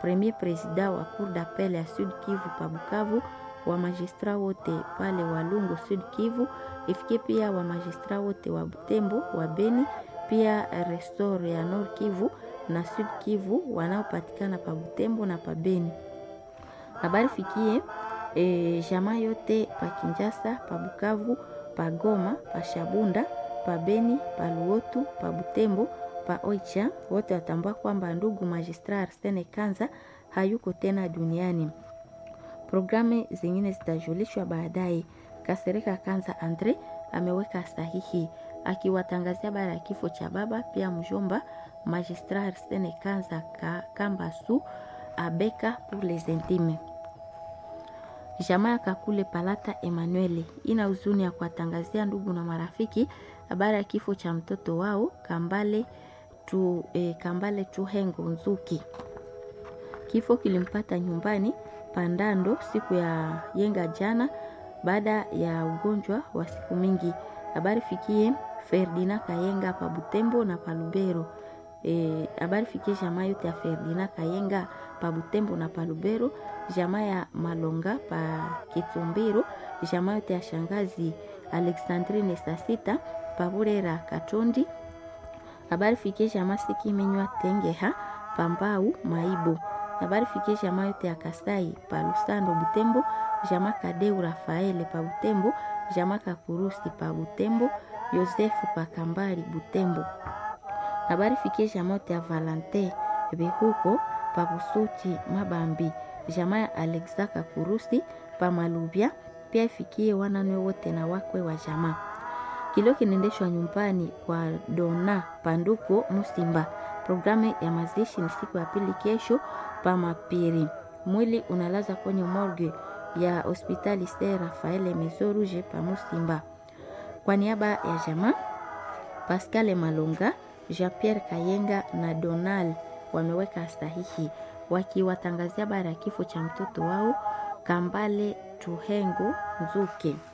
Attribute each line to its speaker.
Speaker 1: premier president wa cour d'appel ya Sud Kivu pa Bukavu, wa magistrat wote pale Walungu Sud Kivu, ifikie pia wa magistrat wote wa Butembo, wa Beni, pia restore ya Nord Kivu na Sud Kivu wanaopatikana pa Butembo na pa Beni. Habari fikie e, jamaa yote pa Kinjasa, pa Bukavu, pa Goma, pa Shabunda, pa Beni, pa Luotu, pa Butembo, pa Oicha, wote watambua kwamba ndugu magistrat Arsene Kanza hayuko tena duniani. Programu zingine zitajulishwa baadaye. Kasereka Kanza Andre ameweka sahihi akiwatangazia habari ya kifo cha baba pia mjomba magistrat Arsene Kanza ka, Kambasu abeka pour les intimes. Jamaa ya Kakule Palata Emmanuel ina huzuni ya kuwatangazia ndugu na marafiki habari ya kifo cha mtoto wao Kambale tu, eh, Kambale Tuhengo Nzuki. Kifo kilimpata nyumbani Pandando siku ya yenga jana baada ya ugonjwa wa siku mingi. Habari fikie Ferdina Kayenga pa Butembo na pa Lubero. Habari e, fikie jamaa yote ya Ferdina Kayenga pa Butembo na pa Lubero, jamaa ya Malonga pa Kitumbiro, jamaa yote ya shangazi Alexandrine Sasita pa Burera Katondi. Habari fikie jamaa Sikimenywa Tengeha pa Mbau Maibo. Habari fikie jamaa yote ya Kasai pa Lusando Butembo, jamaa Kadeu Rafaele pa Butembo, jamaa Kakurusi pa Butembo, Yosefu pa Kambari Butembo. Habari fikie jamaa yote ya Valante Behuko pa Busuchi Mabambi, jamaa ya Alexa Kakurusi pa Malubya, pia ifikie wananwe wote na wakwe wa jamaa. Kilio kinaendeshwa nyumbani kwa Dona Panduko Musimba. Programu ya mazishi ni siku ya pili kesho pa Mapiri. Mwili unalaza kwenye morgue ya hospitali Ser Rafael Maison Rouge pa Musimba. Kwa niaba ya jamaa Pascal Malonga, Jean-Pierre Kayenga na Donald wameweka sahihi wakiwatangazia habari ya kifo cha mtoto wao Kambale Tuhengo Nzuke.